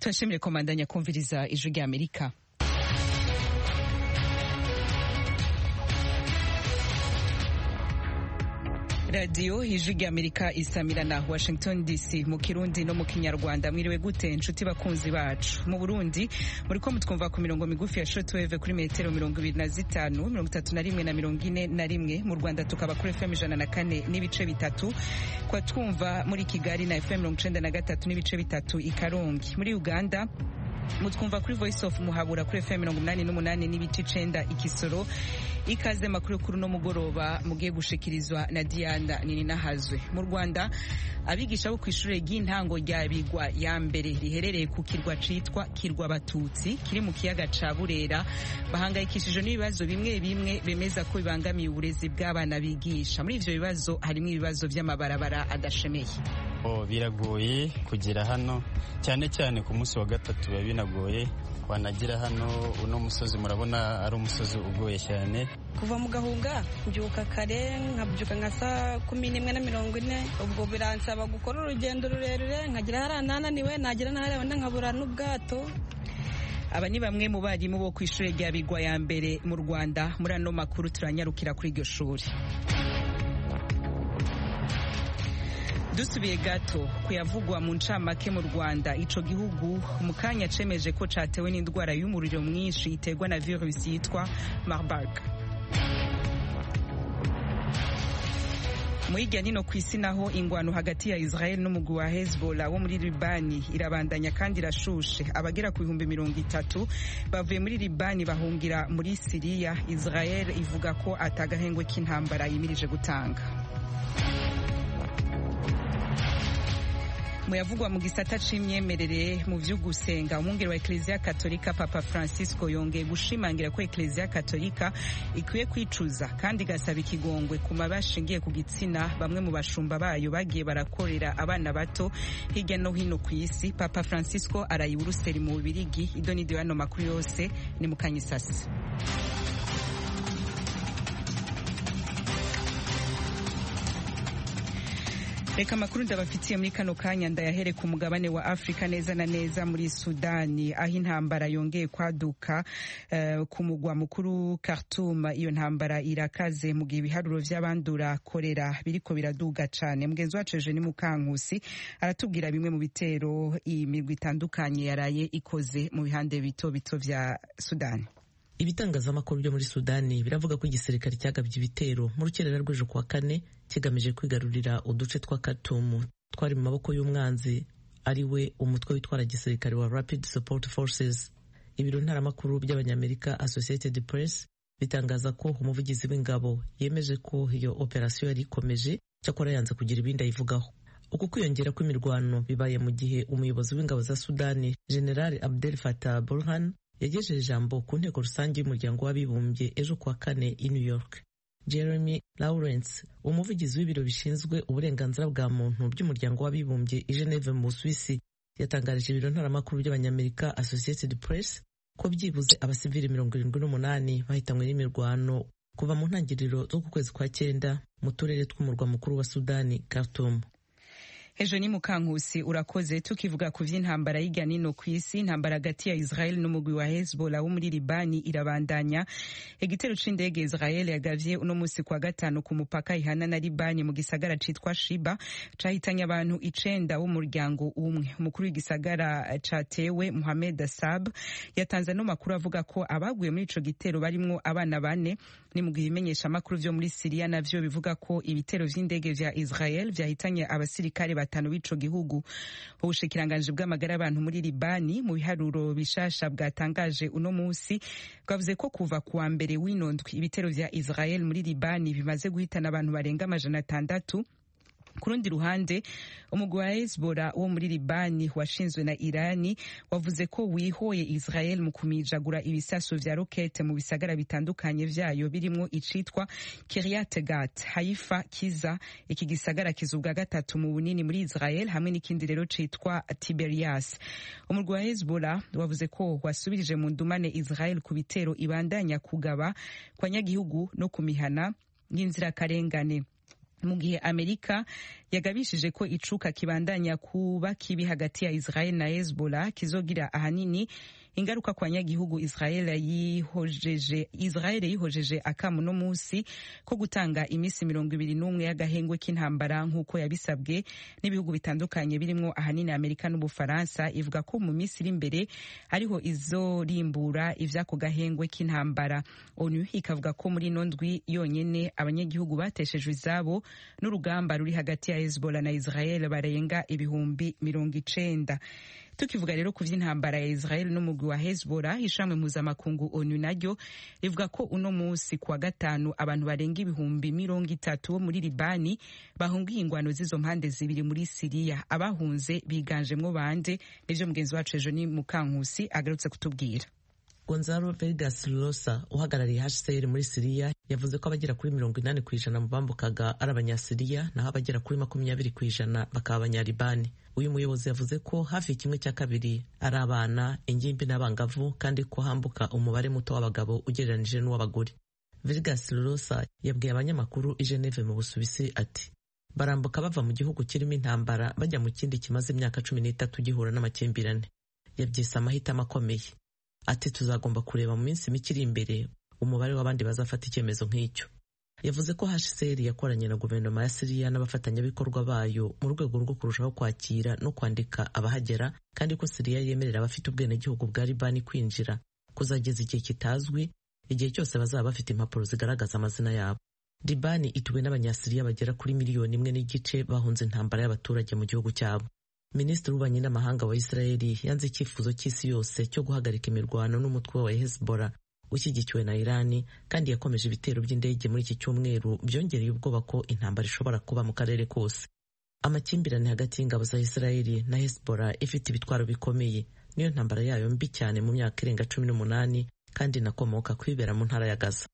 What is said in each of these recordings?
turashimire komandanya kumviriza ijwi rya amerika radiyo ijwi rya amerika isamira na washington dc mu kirundi no mu kinyarwanda mwiriwe gute inshuti bakunzi bacu mu burundi muri ko mutwumva ku mirongo migufi ya shortwave kuri metero mirongo ibiri na zitanu mirongo itatu na rimwe na mirongo ine na rimwe mu rwanda tukaba kuri fm ijana na kane n'ibice bitatu kwa twumva muri kigali na fm mirongo icenda na gatatu n'ibice bitatu i karongi muri uganda mutwumva kuri voice of muhabura kuri fm mirongo umunani n'umunani n'ibice icenda ikisoro ikaze makuru kuri uno mugoroba mugiye gushikirizwa na diana nininahazwe mu rwanda abigisha bo ku ishure ry'intango rya bigwa ya mbere riherereye ku kirwa citwa kirwa batutsi kiri mu kiyaga ca burera bahangayikishijwe n'ibibazo bimwe bimwe bemeza ko bibangamiye uburezi bw'abana bigisha muri ivyo bibazo harimwo ibibazo vy'amabarabara adashemeye biragoye kugera hano cyane cyane ku munsi wa gatatu biba binagoye wanagira hano uno musozi murabona ari umusozi ugoye cyane kuva mu gahunga mbyuka kare nkabyuka nka saa kumi n'imwe na mirongo ine ubwo biransaba gukora urugendo rurerure nkagira hariya nananiwe nagira n'ahariya wenda nkabura n'ubwato aba ni bamwe mu barimu bo ku ishuri rya bigwa ya mbere mu rwanda muri ano makuru turanyarukira kuri iryo shuri dusubiye gato kuyavugwa mu ncamake mu rwanda ico gihugu mu kanya cemeje ko catewe n'indwara y'umuriro mwinshi iterwa na virusi yitwa marburg mu hirya nino ku isi naho ingwano hagati ya israel n'umugwi wa hezbollah wo muri libani irabandanya kandi irashushe abagera ku bihumbi mirongo itatu bavuye muri libani bahungira muri siriya israel ivuga ko atagahengwe k'intambara yimirije gutanga muyavugwa mu gisata c'imyemerere mu vy'ugusenga umwungeri wa ekleziya katolika papa francisco yongeye gushimangira ko ekleziya katolika ikwiye kwicuza kandi igasaba ikigongwe ku mabi ashingiye ku gitsina bamwe mu bashumba bayo bagiye barakorera abana bato hirya no hino ku isi papa francisco araye uruseri mu bubirigi idonido y'ano makuru yose ni mu kanyisasi reka amakuru ndabafitiye muri kano kanya ndayahere ku mugabane wa afurika neza na neza muri sudani aho intambara yongeye kwaduka uh, ku mugwa mukuru khartoum iyo ntambara irakaze mu gihe ibiharuro vy'abandura korera biriko biraduga cane mugenzi wacu eugeni mukankusi aratubwira bimwe mu bitero imigwi itandukanye yaraye ikoze mu bihande bito bito vya sudani ibitangazamakuru byo muri sudani biravuga ko igisirikare cyagabye ibitero mu rukerera rw'ejo kuwa kane kigamije kwigarurira uduce twa katumu twari mu maboko y'umwanzi ari we umutwe witwara gisirikare wa rapid support forces ibiro ntaramakuru by'abanyamerika associated press bitangaza ko umuvugizi w'ingabo yemeje ko iyo operasiyo yari ikomeje cyakora yanze kugira ibindi ayivugaho uku kwiyongera kw'imirwano bibaye mu gihe umuyobozi w'ingabo za sudani general abdel fatah burhan yagejeje ijambo ku nteko rusange y'umuryango w'abibumbye ejo kuwa kane i new york jeremy lawrence umuvugizi w'ibiro bishinzwe uburenganzira bwa muntu by'umuryango w'abibumbye i geneve mu busuwisi yatangarije ibiro ntaramakuru by'abanyamerika associated press ko byibuze abasivili mirongo irindwi n'umunani bahitanywe n'imirwano kuva mu ntangiriro zo ku kwezi kwa cyenda mu turere tw'umurwa mukuru wa sudani khartoum ejo ni mukankusi urakoze tukivuga ku vy'intambara y'irya nino ku isi intambara hagati ya israel n'umugwi wa hezbollah wo muri libani irabandanya igitero c'indege israel yagavye uno musi kwa gatanu ku mupaka ihana na libani mu gisagara citwa shiba cahitanye abantu icenda b'umuryango umwe umukuru w'igisagara catewe muhamed asab yatanze ano makuru avuga ko abaguye muri ico gitero barimwo abana bane ni mu gihe ibimenyeshamakuru vyo muri siriya navyo bivuga ko ibitero vy'indege vya israel vyahitanye abasirikare batanu b'ico gihugu ubushikiranganji bw'amagara y'abantu muri libani mu biharuro bishasha bwatangaje uno musi bwavuze ko kuva kuwa mbere w'inondwi ibitero vya israel muri libani bimaze guhitana abantu barenga amajana atandatu ku rundi ruhande umugwi wa hezbollah wo muri libani washinzwe na irani wavuze ko wihoye israel mu kumijagura ibisaso vya rokete mu bisagara bitandukanye vyayo birimwo icitwa kiryat gat haifa kiza iki gisagara kizubwa gatatu mu bunini muri israel hamwe n'ikindi rero citwa tiberias umugwi wa hezbollah wavuze ko wasubirije mu ndumane israel ku bitero ibandanya kugaba kwa nyagihugu no ku mihana y'inzirakarengane mu gihe amerika yagabishije ko icuka kibandanya kuba kibi hagati ya israel na hezbollah kizogira ahanini ingaruka kwa nyagihugu israel yihojeje israel yihojeje akamu no musi ko gutanga iminsi mirongo ibiri n'umwe y'agahengwe k'intambara nk'uko yabisabwe n'ibihugu bitandukanye birimo ahanini amerika n'ubufaransa ivuga ko mu minsi iri imbere ariho izorimbura ivy'ako gahengwe k'intambara onu ikavuga ko muri ino ndwi yonyene abanyagihugu bateshejwe izabo n'urugamba ruri hagati ya hezbollah na israel barenga ibihumbi mirongo icenda tukivuga rero ku vy'intambara ya israel n'umugwi wa hezbollah ishamwe mpuzamakungu onu naryo rivuga ko uno musi kuwa gatanu abantu barenga ibihumbi mirongo itatu bo muri libani bahungiye ingwano z'izo mpande zibiri muri siriya abahunze biganjemwo bande nivyo mugenzi wacu ejo ni mukankusi agarutse kutubwira gonzalo vegas rosa uhagarariye hcr muri siriya yavuze ko abagera kuri mirongo inani ku ijana mu bambukaga ari abanyasiriya naho abagera kuri makumyabiri ku ijana bakaba abanyalibani uyu muyobozi yavuze ko hafi kimwe cya kabiri ari abana ingimbi n'abangavu kandi ko hambuka umubare muto w'abagabo ugereranije n'uw'abagore vegas rosa yabwiye abanyamakuru i geneve mu busuwisi ati barambuka bava mu gihugu kirimo intambara bajya mu kindi kimaze imyaka cumi n'itatu gihura n'amakimbirane yabyise amahitamo akomeye ati tuzagomba kureba mu minsi mike iri imbere umubare w'abandi bazafata icyemezo nk'icyo yavuze ko hcr yakoranye na guverinoma ya siriya n'abafatanyabikorwa bayo mu rwego rwo kurushaho kwakira no kwandika abahagera kandi ko siriya yemerera abafite ubwenegihugu bwa libani kwinjira kuzageza igihe kitazwi igihe cyose bazaba bafite impapuro zigaragaza amazina yabo libani ituwe n'abanyasiriya bagera kuri miliyoni imwe n'igice bahunze intambara y'abaturage mu gihugu cyabo minisitiri w'ububanyi n'amahanga wa israeli yanze icyifuzo cy'isi yose cyo guhagarika imirwano n'umutwe wa hezbollah ushyigikiwe na irani kandi yakomeje ibitero by'indege muri iki cyumweru byongereye ubwoba ko intambara ishobora kuba mu karere kose amakimbirane hagati y'ingabo za israeli na hezbollah ifite ibitwaro bikomeye niyo ntambara yayo mbi cyane mu myaka irenga cumi n'umunani kandi inakomoka kwibera mu ntara ya gaza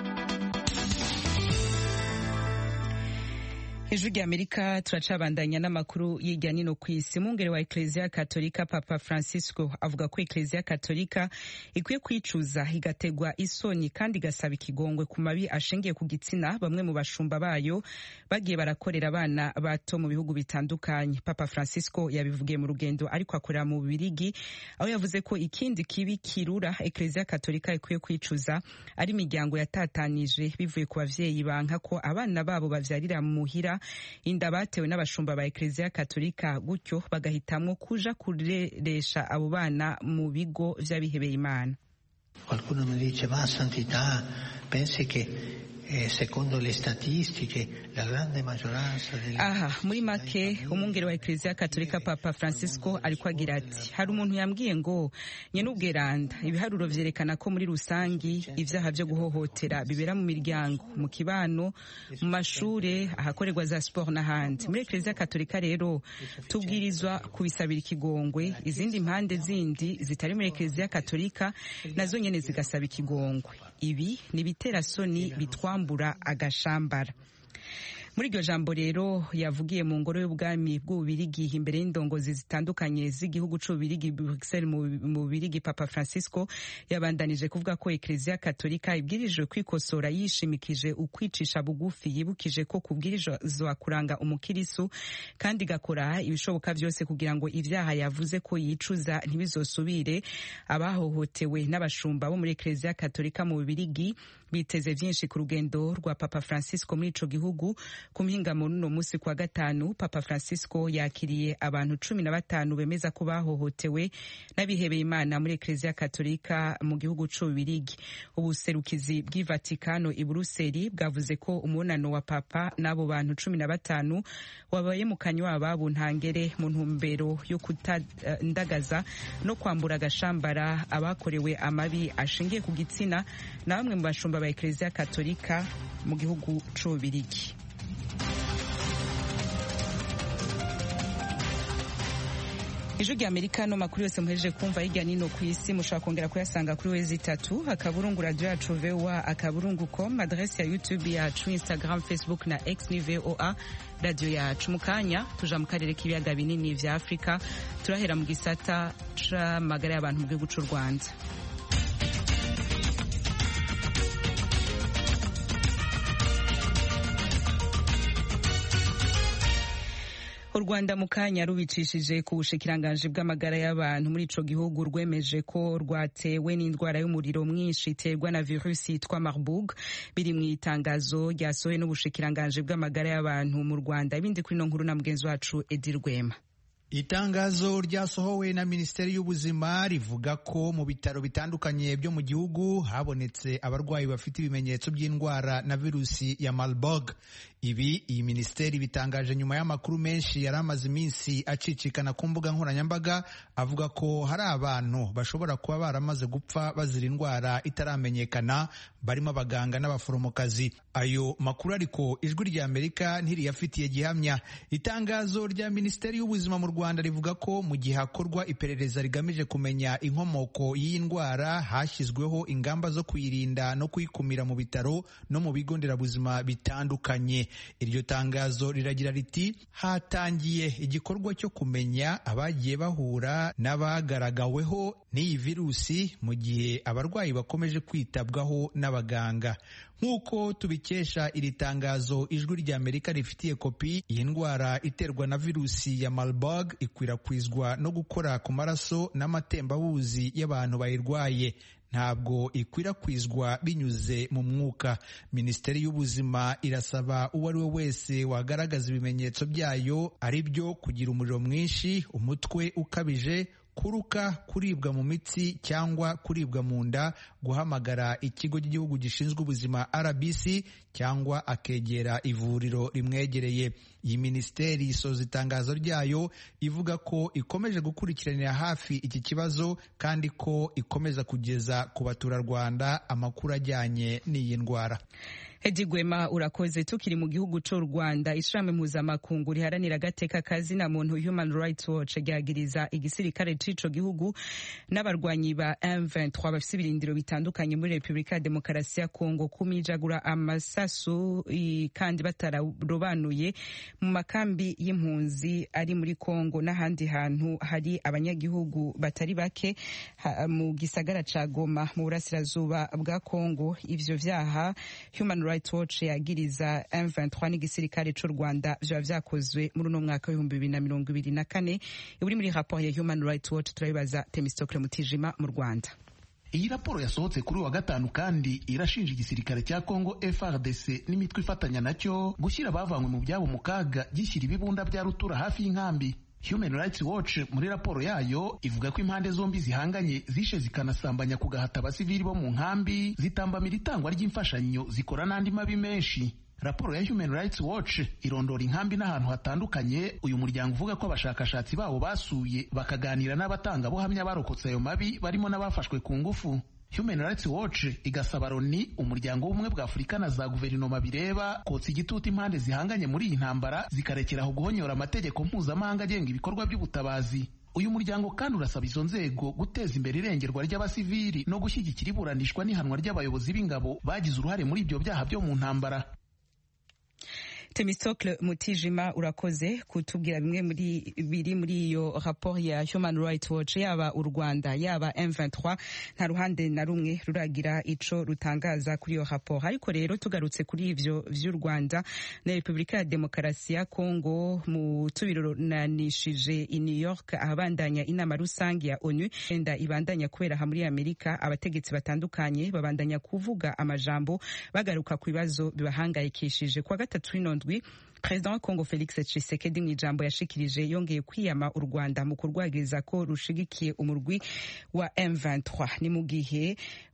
ijwi rya amerika turacabandanya n'amakuru y'irya nino ku isi mungere wa eklezia katolika papa francisco avuga ko eklezia katolika ikwiye kwicuza igategwa isoni kandi igasaba ikigongwe ku mabi ashingiye ku gitsina bamwe mu bashumba bayo bagiye barakorera abana bato mu bihugu bitandukanye papa francisco yabivugiye mu rugendo ariko akorera mu bubirigi aho yavuze ko ikindi kibi kirura eklezia katolika ikwiye kwicuza ari imiryango yatatanije bivuye ku bavyeyi banka ko abana babo bavyarira muhira inda batewe n'abashumba ba eklezia katolika gutyo bagahitamwo kuja kureresha abo bana mu bigo vy'abihebeye imana qualcuno mi dice ma santità pensi che eh, secondo le statistiche la grande maggioranza degli aha muri make umwungere wa eklezia katolika papa francisco ariko agira ati hari umuntu yambwiye ngo nyene ubweranda ibiharuro vyerekana ko muri rusangi ivyaha vyo guhohotera bibera mu miryango mu kibano mu mashure ahakorerwa za sport n'ahandi muri eklezia katolika rero tubwirizwa kubisabira ikigongwe izindi mpande zindi zitari muri eklezia katolika nazo nyene zigasaba ikigongwe ibi ni ibitera soni bitwambura agashambara muri iryo jambo rero yavugiye mu ngoro y'ubwami bw'ububirigi imbere y'indongozi zitandukanye z'igihugu c'ububirigi Bruxelles mu bubirigi papa francisco yabandanije kuvuga ko eklezia katolika ibwirijwe kwikosora yishimikije ukwicisha bugufi yibukije ko kubwirizwa kuranga umukirisu kandi igakora ibishoboka vyose kugira ngo ivyaha yavuze ko yicuza ntibizosubire abahohotewe n'abashumba bo muri eklezia katolika mu bubirigi biteze vyinshi ku rugendo rwa papa francisco muri ico gihugu ku mpingamo n'uno musi kwa gatanu papa francisco yakiriye abantu cumi na batanu bemeza ko bahohotewe n'abihebeye imana muri eklezia katolika mu gihugu c'ububirigi ubuserukizi bw'i vatikano i buruseli bwavuze ko umubonano wa papa n'abo bantu cumi na batanu wabaye mu kanywa ababo ntangere mu ntumbero yo kutandagaza no kwambura agashambara abakorewe amabi ashingiye ku gitsina na bamwe mu bashumba ba eklezia katolika mu gihugu c'ububirigi ijwi rya amerika no makuru yose muhejeje kumva hirya nino ku isi mushobora kongera kuyasanga kuri wezi itatu akaburungu radio yacu voa akaburungu com adresi ya youtube yacu instagram facebook na x ni voa radio yacu mu kanya tuja mu karere k'ibiyaga binini vya afurika turahera mu gisata c'amagara y'abantu mu gihugu c'u rwanda u rwanda mu kanya rubicishije ku bushikiranganji bw'amagara y'abantu muri ico gihugu rwemeje ko rwatewe n'indwara y'umuriro mwinshi iterwa na virusi yitwa marburg biri mu itangazo ryasohowe n'ubushikiranganji bw'amagara y'abantu mu rwanda ibindi kuri ino nkuru na mugenzi wacu edi rwema itangazo ryasohowe na minisiteri y'ubuzima rivuga ko mu bitaro bitandukanye byo mu gihugu habonetse abarwayi bafite ibimenyetso by'indwara na virusi ya marburg ibi iyi minisiteri bitangaje nyuma y'amakuru menshi yari amaze iminsi acicikana ku mbuga nkoranyambaga avuga ko hari abantu bashobora kuba baramaze gupfa bazira indwara itaramenyekana barimo abaganga n'abaforomokazi ayo makuru ariko ijwi rya amerika ntiriyafitiye gihamya itangazo rya minisiteri y'ubuzima mu rwanda rivuga ko mu gihe hakorwa iperereza rigamije kumenya inkomoko y'iyi ndwara hashyizweho ingamba zo kuyirinda no kuyikumira mu bitaro no mu bigo nderabuzima bitandukanye iryo tangazo riragira riti hatangiye igikorwa cyo kumenya abagiye bahura n'abagaragaweho n'iyi virusi mu gihe abarwayi bakomeje kwitabwaho n'abaganga nk'uko tubikesha iri tangazo ijwi rya amerika rifitiye kopi iyi ndwara iterwa na virusi ya marburg ikwirakwizwa no gukora ku maraso n'amatembabuzi y'abantu bayirwaye ntabwo ikwirakwizwa binyuze mu mwuka minisiteri y'ubuzima irasaba uwo ari we wese wagaragaza ibimenyetso byayo ari byo kugira umuriro mwinshi umutwe ukabije kuruka kuribwa mu mitsi cyangwa kuribwa mu nda guhamagara ikigo cy'igihugu gishinzwe ubuzima rbc cyangwa akegera ivuriro rimwegereye iyi minisiteri isoza itangazo ryayo ivuga ko ikomeje gukurikiranira hafi iki kibazo kandi ko ikomeza kugeza ku baturarwanda amakuru ajyanye n'iyi ndwara Hedi Gwema urakoze tukiri mu gihugu c'u Rwanda ishirahamwe mpuzamakungu riharanira agateka kazina muntu Human Rights Watch ryagiriza igisirikare c'ico gihugu n'abarwanyi ba M23 bafise ibirindiro bitandukanye muri Republika ya Demokarasi ya Kongo kumijagura amasasu kandi batararobanuye mu makambi y'impunzi ari muri Kongo n'ahandi hantu hari abanyagihugu batari bake mu gisagara ca Goma mu burasirazuba bwa Kongo ivyo vyaha Human Rights Watch yagiriza M23 n'igisirikare c'u Rwanda vyoba vyakozwe muri uno mwaka w'ibihumbi bibiri na mirongo ibiri na kane uri muri rapport ya Human Rights Watch turabibaza Temistokle Mutijima mu Rwanda iyi raporo yasohotse kuri wa gatanu kandi irashinja igisirikare cya Congo FRDC n'imitwe ifatanya nacyo gushyira abavanywe mu byabo mu kaga gishyira ibibunda bya rutura hafi y'inkambi Human Rights Watch muri raporo yayo ivuga ko impande zombi zihanganye zishe zikanasambanya ku gahata abasivili bo mu nkambi zitambamira itangwa ry'imfashanyo zikora n'andi mabi menshi raporo ya Human Rights Watch irondora inkambi n'ahantu hatandukanye uyu muryango uvuga ko abashakashatsi babo basuye bakaganira n'abatangabuhamya barokotse ayo mabi barimo n'abafashwe ku ngufu Human Rights Watch igasaba Loni umuryango w'ubumwe bwa Afurika na za guverinoma bireba kotsa igitutu impande zihanganye muri iyi ntambara zikarekeraho guhonyora amategeko mpuzamahanga agenga ibikorwa by'ubutabazi uyu muryango kandi urasaba izo nzego guteza imbere irengerwa ry'abasivili no gushyigikira iburanishwa n'ihanwa ry'abayobozi b'ingabo bagize uruhare muri ibyo byaha byo mu ntambara Temistocle Mutijima urakoze kutubwira bimwe muri biri muri iyo rapport ya Human Rights Watch yaba u Rwanda yaba M23 nta ruhande na rumwe ruragira ico rutangaza kuri iyo rapport ariko rero tugarutse kuri ivyo vy'u Rwanda na Republika ya Demokarasi ya Kongo mu tubironanishije i New York ahabandanya inama rusange ya ONU enda ibandanya kubera ha muri Amerika abategetsi batandukanye babandanya kuvuga amajambo bagaruka ku bibazo bibahangayikishije kwa gatatu ino ndwi perezida wa kongo felix tshisekedi mu ijambo yashikirije yongeye kwiyama u rwanda mu kurwagiriza ko rushigikiye umurwi wa m23 ni mu gihe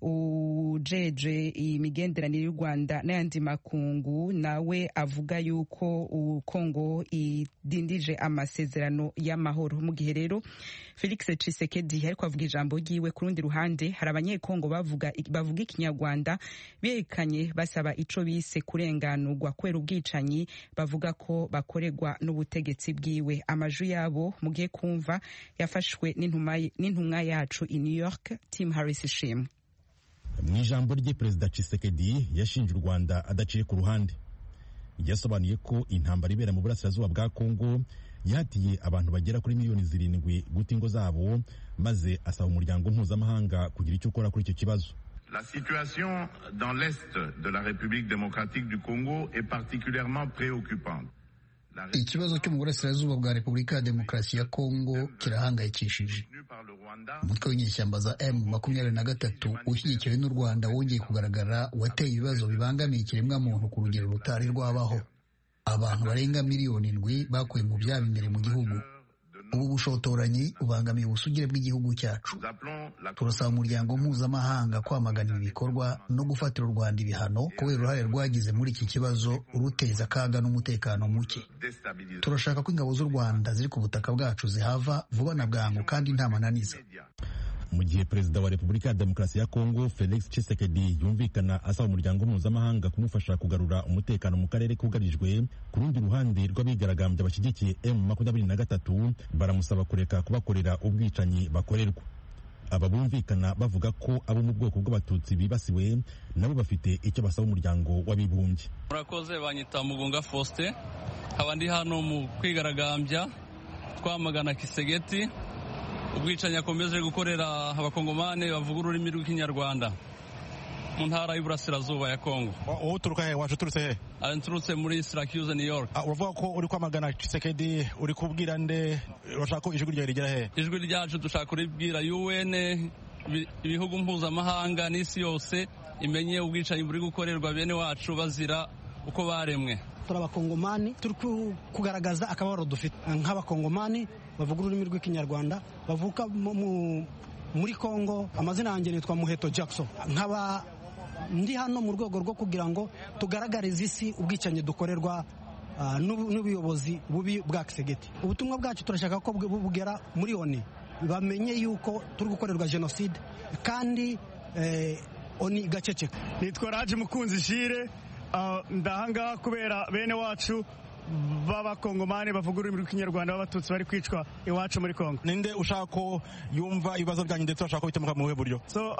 ujeje imigenderanire y'u rwanda n'ayandi makungu nawe avuga yuko kongo idindije amasezerano y'amahoro mu gihe rero felix tshisekedi ariko avuga ijambo ryiwe ku rundi ruhande hari abanyekongo bavuga bavuga ikinyarwanda berekanye basaba ico bise kurenganurwa kubera ubwicanyi bavuga ko bakorerwa n'ubutegetsi bwiwe amaju yabo mugiye kumva yafashwe n'intumwa yacu i New York Tim Harris ishimwe mu ijambo rye perezida Tshisekedi yashinje u Rwanda adaciye ku ruhande yasobanuye ko intambara ibera mu burasirazuba bwa Kongo yahatiye abantu bagera kuri miliyoni zirindwi guta ingo zabo maze asaba umuryango mpuzamahanga kugira icyo ukora kuri icyo kibazo La situation dans l'est de la République démocratique du Congo est particulièrement préoccupante. ikibazo cyo mu burasirazuba bwa repubulika ya demokarasi ya kongo kirahangayikishije umutwe w'inyeshyamba za m makumyabiri na gatatu ushyigikiwe n'u rwanda wongeye kugaragara wateye ibibazo bibangamiye ikiremwamuntu ku rugero rutari rwabaho abantu barenga miliyoni indwi bakuwe mu byabo imbere mu gihugu ubu bushotoranyi bubangamiye ubusugire bw'igihugu cyacu turasaba umuryango mpuzamahanga kwamagana ibi bikorwa no gufatira u rwanda ibihano kubera uruhare rwagize muri iki kibazo ruteza akaga n'umutekano muke turashaka ko ingabo z'u rwanda ziri ku butaka bwacu zihava vuba na bwangu kandi nta mananiza mu gihe perezida wa repubulika ya demokarasi ya kongo felix tshisekedi yumvikana asaba umuryango mpuzamahanga kumufasha kugarura umutekano mu karere kugarijwe ku rundi ruhande rw'abigaragambya bashyigikiye m makumyabiri na gatatu baramusaba kureka kubakorera ubwicanyi bakorerwa aba bumvikana bavuga ko abo mu bwoko bw'abatutsi bibasiwe nabo bafite icyo basaba umuryango w'abibumbye murakoze banyita mugunga faustin nkaba ndi hano mu kwigaragambya twamagana kisegeti ubwicanyi akomeje gukorera abakongomani bavuga ururimi rw'ikinyarwanda mu ntara y'uburasirazuba ya kongo wowe uturuka he waje uturutse he nturutse muri syracuse new york uravuga ko uri kwamagana Tshisekedi uri kubwira nde urashaka ko ijwi ryawe rigera he ijwi ryacu dushaka kuribwira un ibihugu mpuzamahanga n'isi yose imenye ubwicanyi buri gukorerwa bene wacu bazira uko baremwe turi abakongomani turi kugaragaza akababaro dufite nk'abakongomani bavuga ururimi rw'ikinyarwanda bavuka muri kongo amazina yanjye nitwa muheto jackson nkaba ndi hano mu rwego rwo kugira ngo tugaragarize isi ubwicanyi dukorerwa n'ubuyobozi bubi bwa kisegeti ubutumwa bwacu turashaka ko bugera muri oni bamenye yuko turi gukorerwa jenoside kandi oni igaceceka nitwa raje mukunzi jire ndahangaha kubera bene wacu b'abakongomani bavuga ururimi rw'ikinyarwanda b'abatutsi bari kwicwa iwacu muri kongo ninde ushaka ko yumva ibibazo byanyu ndetse bashaka kubikemuka mu buhe buryo so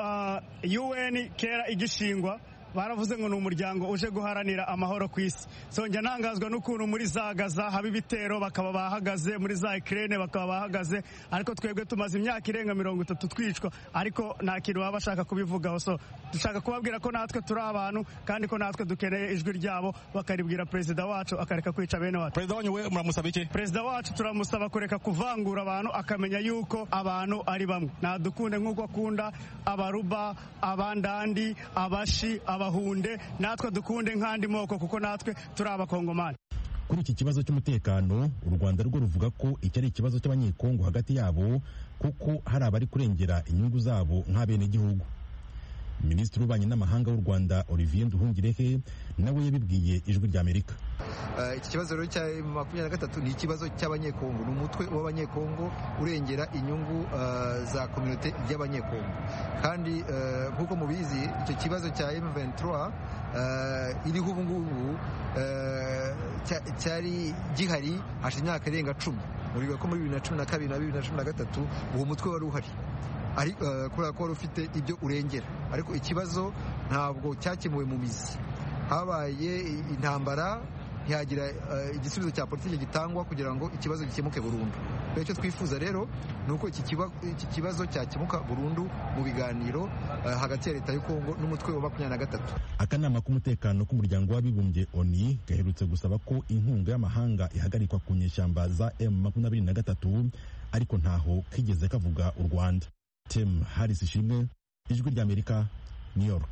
un kera igishingwa baravuze ngo ni umuryango uje guharanira amahoro ku isi so njya ntangazwa n'ukuntu muri za gaza haba ibitero bakaba bahagaze muri za ikirere bakaba bahagaze ariko twebwe tumaze imyaka irenga mirongo itatu twicwa ariko nta kintu baba bashaka kubivugaho so dushaka kubabwira ko natwe turi abantu kandi ko natwe dukeneye ijwi ryabo bakaribwira perezida wacu akareka kwica bene wacu perezida wanyu we muramusaba iki perezida wacu turamusaba kureka kuvangura abantu akamenya yuko abantu ari bamwe nadukunde nk'uko akunda abaruba abandandi abashi abahunde natwe dukunde nk'andi moko kuko natwe turi abakongomani kuri iki kibazo cy'umutekano u rwanda rwo ruvuga ko iki ari ikibazo cy'abanyekongo hagati yabo kuko hari abari kurengera inyungu zabo nk'abenegihugu minisitiri w'ububanyi n'amahanga w'u rwanda olivier nduhungirehe nawe yabibwiye ijwi ry'amerika iki kibazo rero cya makumyabiri na gatatu ni ikibazo cy'abanyekongo ni umutwe w'abanyekongo urengera inyungu za kominote y'abanyekongo kandi nk'uko mubizi icyo kibazo cya M23 iriho ubu ngubu cyari gihari hashize imyaka irenga cumi muribuka ko muri bibiri na cumi na kabiri na bibiri na cumi na gatatu uwo mutwe wari uhari kubera ko wari ufite ibyo urengera ariko ikibazo ntabwo cyakemuwe mu mizi habaye intambara ntihagira igisubizo cya politiki gitangwa kugira ngo ikibazo gikemuke burundu icyo twifuza rero ni uko iki kibazo cyakemuka burundu mu biganiro hagati ya leta y'u Kongo n'umutwe wa makumyabiri na gatatu akanama k'umutekano k'umuryango w'abibumbye oni gaherutse gusaba ko inkunga y'amahanga ihagarikwa ku nyeshyamba za m makumyabiri na gatatu ariko ntaho kigeze kavuga u rwanda tim harris ishimwe ijwi ry'amerika new york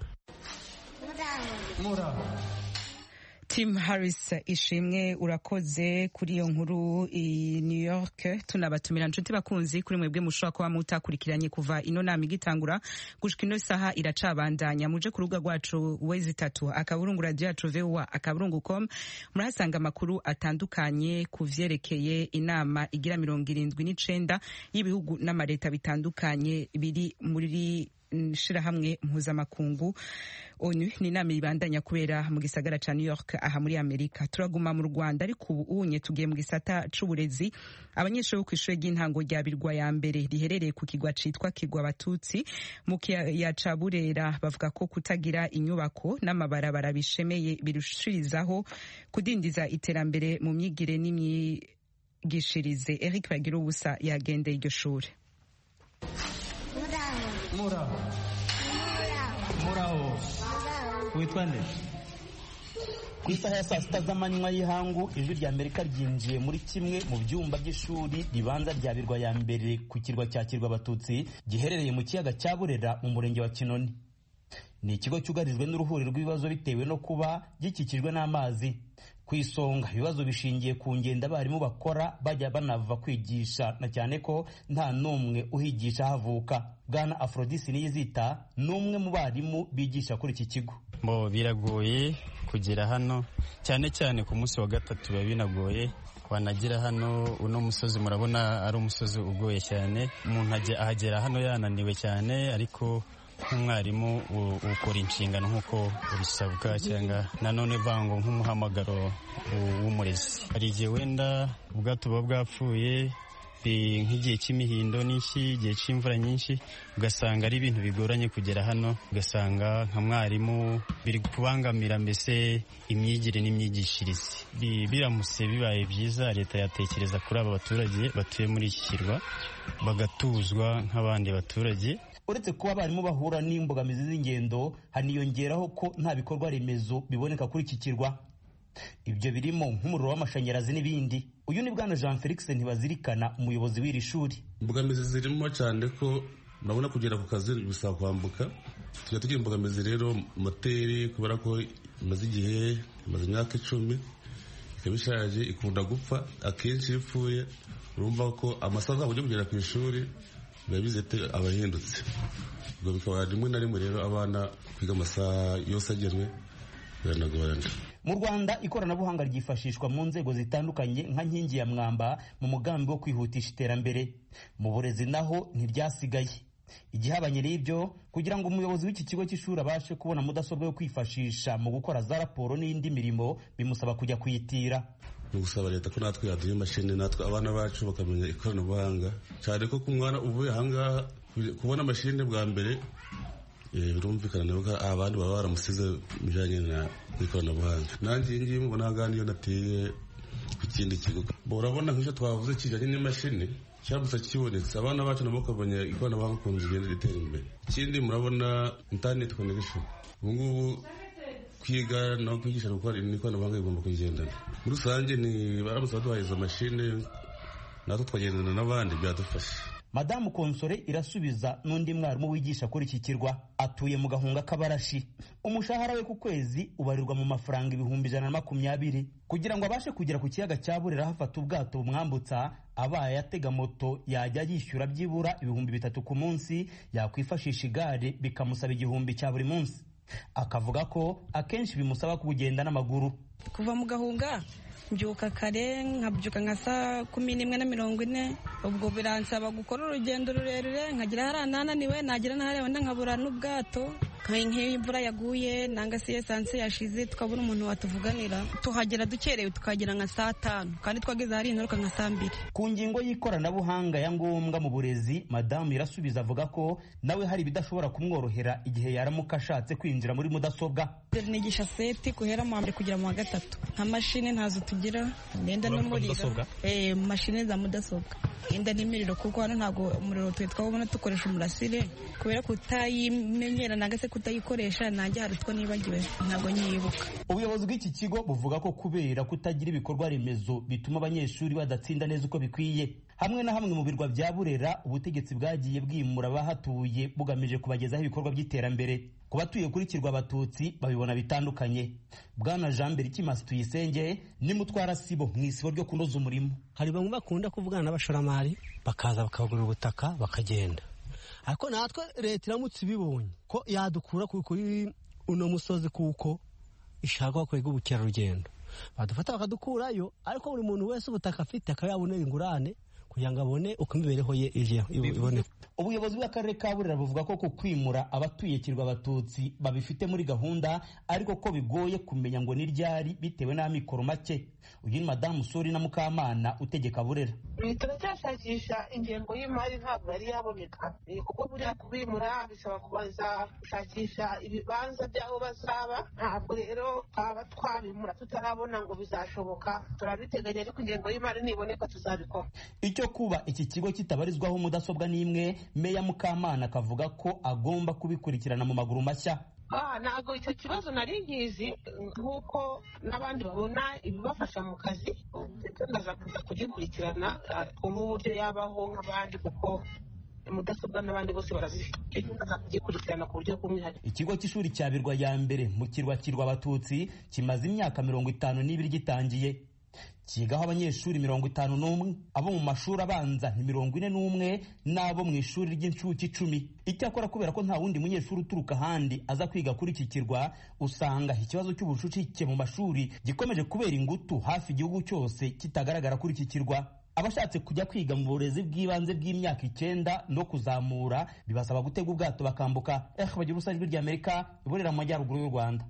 Tim Harris ishimwe urakoze kuri iyo nkuru i New York tunabatumira nshuti bakunzi kuri mwebwe mushobora kuba mutakurikiranye kuva ino nama igitangura gushika ino saha iracabandanya muje ku rubuga rwacu wezi itatu akaburungu radio yacu VOA akaburungu com murahasanga amakuru atandukanye ku vyerekeye inama igira mirongo irindwi n'icenda y'ibihugu n'amareta bitandukanye biri muri shirahamwe mpuzamakungu onu ni inama ibandanya kubera mu gisagara ca New York aha muri Amerika turaguma mu Rwanda ariko ubu unye tugiye mu gisata c'uburezi abanyeshuri bo kw'ishure ry'intango rya Birwa ya mbere riherereye ku kigwa citwa Kigwa Abatutsi mu kiyaya ca Burera bavuga ko kutagira inyubako n'amabarabara bishemeye birushirizaho kudindiza iterambere mu myigire n'imyigishirize Eric Bagira ubusa yagendeye iryo shure muraho muraho witwa nde ku isaha ya saa sita z'amanywa y'ihangu ijwi rya amerika ryinjiye muri kimwe mu byumba by'ishuri ribanza rya birwa ya mbere ku kirwa cya kirwa abatutsi giherereye mu kiyaga cya burera mu murenge wa kinoni ni ikigo cyugarijwe n'uruhuri rw'ibibazo bitewe no kuba gikikijwe n'amazi ku isonga ibibazo bishingiye ku ngendo abarimu bakora bajya banava kwigisha na cyane ko nta n'umwe uhigisha havuka bwana aforodisi niyizita ni umwe mu barimu bigisha kuri iki kigo bo biragoye kugera hano cyane cyane ku munsi wa gatatu biba binagoye wanagira hano uno musozi murabona ari umusozi ugoye cyane umuntu ahagera hano yananiwe cyane ariko nk'umwarimu ukora inshingano nk'uko bisabwa cyangwa nanone vango nk'umuhamagaro w'umurezi hari igihe wenda ubwato buba bwapfuye nk'igihe cy'imihindo n'iki igihe cy'imvura nyinshi ugasanga ari ibintu bigoranye kugera hano ugasanga nka mwarimu biri kubangamira mbese imyigire n'imyigishirize biramutse bibaye byiza leta yatekereza kuri aba baturage batuye muri iki kirwa bagatuzwa nk'abandi baturage uretse kuba abarimu bahura n'imbogamizi z'ingendo haniyongeraho ko nta bikorwa remezo biboneka kuri iki kirwa ibyo birimo nk'umuriro w'amashanyarazi n'ibindi uyu ni bwana jean felix ntibazirikana umuyobozi w'iri shuri imbogamizi zirimo cyane ko urabona kugera ku kazi bisaba kwambuka tujya tugira imbogamizi rero moteri kubera ko imaze igihe imaze imyaka icumi ikaba ishaje ikunda gupfa akenshi iyo ipfuye urumva ko amasaha azaba ujya kugera ku ishuri biba bizete aba ahindutse ubwo bikaba rimwe na rimwe rero abana kwiga amasaha yose agenwe biranagorana mu rwanda ikoranabuhanga ryifashishwa mu nzego zitandukanye nka nkingi ya mwamba mu mugambi wo kwihutisha iterambere mu burezi naho ntiryasigaye igihabanye n'ibyo kugira ngo umuyobozi w'iki kigo cy'ishuri abashe kubona mudasobwa yo kwifashisha mu gukora za raporo n'indi mirimo bimusaba kujya kuyitira ni ugusaba leta ko natwe yaduha imashini natwe abana bacu bakamenya ikoranabuhanga cyane ko ku mwana uvuye ahangaha kubona mashini bwa mbere birumvikana nawe ko abandi baba baramusize mu bijyanye n'ikoranabuhanga nanjye iyi ngiyi mubona ahangaha niyo nateye ku kindi kigo urabona nk'icyo twavuze kijyanye n'imashini cyabutse kibonetse abana bacu nabo bakabonye ikoranabuhanga ukuntu zigenda ritera imbere ikindi murabona interineti konegishoni ubu ngubu kwiga no kwigisha gukora ikoranabuhanga rigomba kugendana muri rusange ni baramutse baduhaye izo mashini natwe twagendana n'abandi byadufasha madamu konsore irasubiza n'undi mwarimu wigisha kuri iki kirwa atuye mu gahunga k'abarashi umushahara we ku kwezi ubarirwa mu mafaranga ibihumbi ijana na makumyabiri kugira ngo abashe kugera ku kiyaga cya burera hafata ubwato bumwambutsa abaye atega moto yajya yishyura byibura ibihumbi bitatu ku munsi yakwifashisha igare bikamusaba igihumbi cya buri munsi akavuga ko akenshi bimusaba kugenda n'amaguru kuva mu gahunga mbyuka kare nkabyuka nka saa kumi n'imwe na mirongo ine ubwo biransaba gukora urugendo rurerure nkagira hariya nananiwe nagira n'ahariya wenda nkabura n'ubwato nk'iyo imvura yaguye nanga se esanse yashize tukabona umuntu watuvuganira tuhagera dukerewe tukagera nka saa tanu kandi twageze ahari ingaruka nka saa mbiri ku ngingo y'ikoranabuhanga ya ngombwa mu burezi madamu irasubiza avuga ko nawe hari ibidashobora kumworohera igihe yaramuka ashatse kwinjira muri mudasobwa nigisha seti guhera mu wa mbere kugera mu wa gatatu nta mashini ntazo tugira imyenda n'umuriro eh mashini za mudasobwa inda n'imiriro kuko hano ntabwo umuriro twe twabona dukoresha umurasire kubera kutayimenyera nanga se kutayikoresha nanjye hari utwo nibagiwe ntabwo nyibuka ubuyobozi bw'iki kigo buvuga ko kubera kutagira ibikorwa remezo bituma abanyeshuri badatsinda neza uko bikwiye hamwe na hamwe mu birwa bya burera ubutegetsi bwagiye bwimura abahatuye bugamije kubagezaho ibikorwa by'iterambere ku batuye kuri kirwa abatutsi babibona bitandukanye bwana jean mbere ikimasi tuyisenge ni mutwara sibo mu isibo ryo kunoza umurimo hari bamwe bakunda kuvugana n'abashoramari bakaza bakagura ubutaka bakagenda ariko natwe leta iramutse ibibonye ko yadukura kuri uno musozi kuko ishaka kwega ubukerarugendo badufata bakadukurayo ariko buri muntu wese ubutaka afite akaba yabonera ingurane kugira ngo abone uko imibereho ye iboneka ubuyobozi bw'akarere ka burera buvuga ko ku kwimura abatuye kirwa abatutsi babifite muri gahunda ariko ko bigoye kumenya ngo ni ryari bitewe n'amikoro make uyu ni madamu suri na mukamana utegeka burera turacyashakisha ingengo y'imari ntabwo yari yaboneka kuko buriya kubimura bisaba kubanza gushakisha ibibanza by'aho bazaba ntabwo rero twaba twabimura tutarabona ngo bizashoboka turabiteganya ariko ingengo y'imari niboneka tuzabikora icyo kuba iki kigo kitabarizwaho mudasobwa n'imwe meya mukamana akavuga ko agomba kubikurikirana mu maguru mashya ntabwo icyo kibazo nari nkizi nk'uko n'abandi babona ibibafasha mu kazi ndetse ndaza kuza kugikurikirana twumva uburyo yabaho nk'abandi kuko mudasobwa n'abandi bose barazifite ndaza kugikurikirana ku buryo bw'umwihariko ikigo cy'ishuri cya birwa ya mbere mu kirwa kirwa abatutsi kimaze imyaka mirongo itanu n'ibiri gitangiye kigaho abanyeshuri mirongo itanu n'umwe abo mu mashuri abanza ni mirongo ine n'umwe n'abo mu ishuri ry'incuke icumi icyakora kubera ko nta wundi munyeshuri uturuka ahandi aza kwiga kuri iki kirwa usanga ikibazo cy'ubucucike mu mashuri gikomeje kubera ingutu hafi igihugu cyose kitagaragara kuri iki kirwa abashatse kujya kwiga mu burezi bw'ibanze bw'imyaka icyenda no kuzamura bibasaba gutega ubwato bakambuka eh bagira urusange ijwi ry'amerika iburera mu majyaruguru y'u rwanda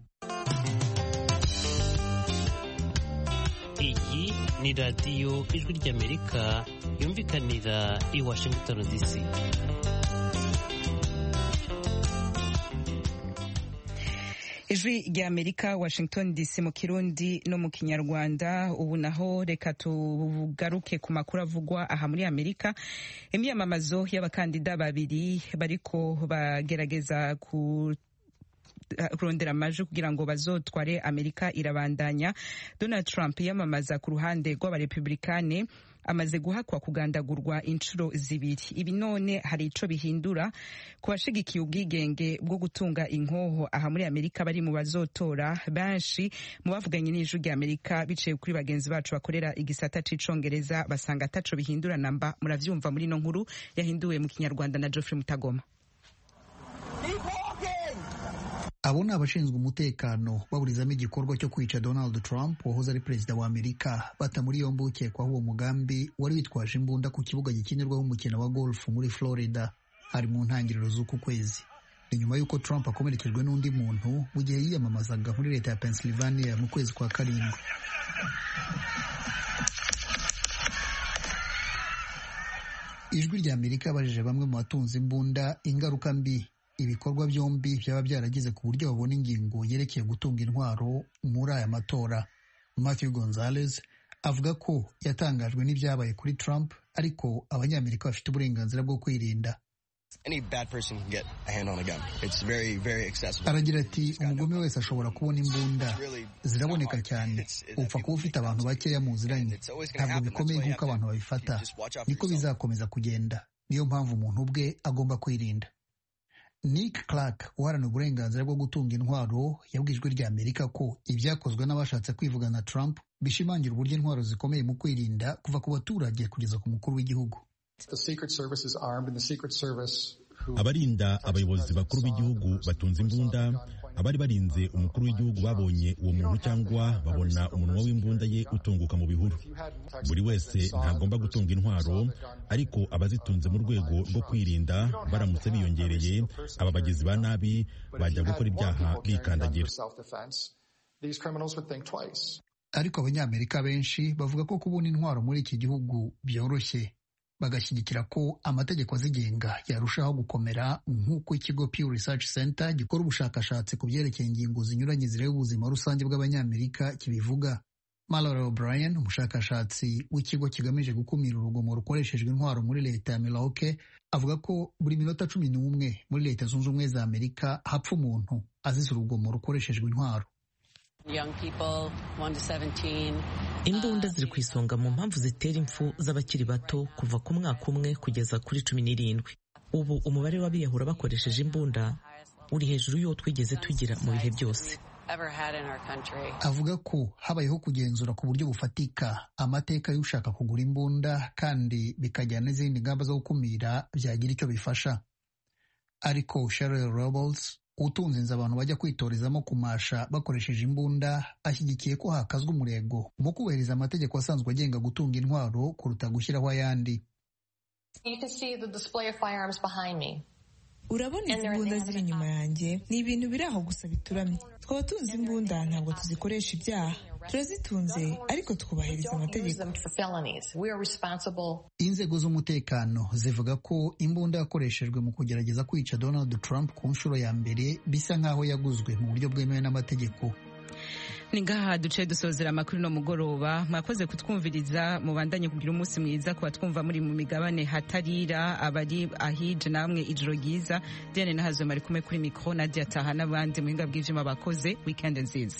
iyi ni radiyo ijwi ry'amerika yumvikanira i washington dc ijwi rya amerika washington dc mu kirundi no mu kinyarwanda ubu naho reka tugaruke ku makuru avugwa aha muri amerika imyamamazo y'abakandida babiri bariko bagerageza ku kurondera amajwi kugira ngo bazotware amerika irabandanya donald trump yamamaza ku ruhande rw'abarepublikane amaze guhakwa kugandagurwa inshuro zibiri ibi none hari ico bihindura ku bashigikiye ubwigenge bwo gutunga inkoho aha muri amerika bari mu bazotora benshi mu bavuganye n'ijwi rya amerika biciye kuri bagenzi bacu bakorera igisata c'icongereza basanga ataco bihindura namba muravyumva muri ino nkuru yahinduwe mu kinyarwanda na geoffrey mutagoma abo ni abashinzwe umutekano baburizamo igikorwa cyo kwica donald trump wahoze ari perezida wa amerika bata muri yombi ukekwaho uwo mugambi wari witwaje imbunda ku kibuga gikinirwaho umukino wa golf muri florida hari mu ntangiriro z'uku kwezi ni nyuma y'uko trump akomerekejwe n'undi muntu mu gihe yiyamamazaga muri leta ya pennsylvania mu kwezi kwa karindwi ijwi rya amerika yabajije bamwe mu batunze imbunda ingaruka mbi ibikorwa byombi byaba byaragize ku buryo babona ingingo yerekeye gutunga intwaro muri aya matora Matthew Gonzalez avuga ko yatangajwe n'ibyabaye kuri Trump ariko abanyamerika bafite uburenganzira bwo kwirinda aragira ati umugome wese ashobora kubona imbunda ziraboneka cyane upfa kuba ufite abantu bakeya muziranye ntabwo bikomeye nk'uko abantu babifata niko bizakomeza kugenda niyo mpamvu umuntu ubwe agomba kwirinda Nick Clark uharanira uburenganzira bwo gutunga intwaro yabwiye ijwi rya Amerika ko ibyakozwe n'abashatse kwivugana Trump bishimangira uburyo intwaro zikomeye mu kwirinda kuva ku baturage kugeza ku mukuru w'igihugu abarinda abayobozi bakuru b'igihugu batunze imbunda abari barinze umukuru w'igihugu babonye uwo muntu cyangwa babona umunwa w'imbunda ye utunguka mu bihuru buri wese ntagomba gutunga intwaro ariko abazitunze mu rwego rwo kwirinda baramutse biyongereye aba bagizi ba nabi bajya gukora ibyaha bikandagira ariko abanyamerika benshi bavuga ko kubona intwaro muri iki gihugu byoroshye bagashyigikira ko amategeko azigenga yarushaho gukomera nk'uko ikigo Pew Research Center gikora ubushakashatsi ku byerekeye ingingo zinyuranye zireba ubuzima rusange bw'abanyamerika kibivuga Mallory O'Brien umushakashatsi w'ikigo kigamije gukumira urugomo rukoreshejwe intwaro muri leta ya Milwaukee avuga ko buri minota cumi n'umwe muri leta zunze ubumwe za Amerika hapfa umuntu azize urugomo rukoreshejwe intwaro imbunda ziri ku isonga mu mpamvu zitera impfu z'abakiri bato kuva ku mwaka umwe kugeza kuri cumi n'irindwi ubu umubare w'abiyahura bakoresheje imbunda uri hejuru y'uwo twigeze tugira mu bihe byose avuga ko habayeho kugenzura ku buryo bufatika amateka y'ushaka kugura imbunda kandi bikajyana n'izindi ngamba zo gukumira byagira icyo bifasha ariko Sheryl Robles utunze inzu abantu bajya kwitorezamo kumasha bakoresheje imbunda ashyigikiye ko hakazwa umurego mu kubahiriza amategeko asanzwe agenga gutunga intwaro kuruta gushyiraho ayandi urabona izi mbunda ziri inyuma yanjye ni ibintu biri aho gusa bituramye twaba tuzi imbunda ntabwo tuzikoresha ibyaha turazitunze ariko twubahiriza amategeko inzego z'umutekano zivuga ko imbunda yakoreshejwe mu kugerageza kwica donald trump ku nshuro ya mbere bisa nk'aho yaguzwe mu buryo bwemewe n'amategeko ni ngaha duce dusozera amakuru no mugoroba mwakoze kutwumviriza mubandanye kugira umunsi mwiza kuba twumva muri mu migabane hatarira abari ahije namwe ijoro ryiza diane nahazwe mari kumwe kuri mikoro nadia taha n'abandi muhinga bw'ivyuma bakoze weekend nziza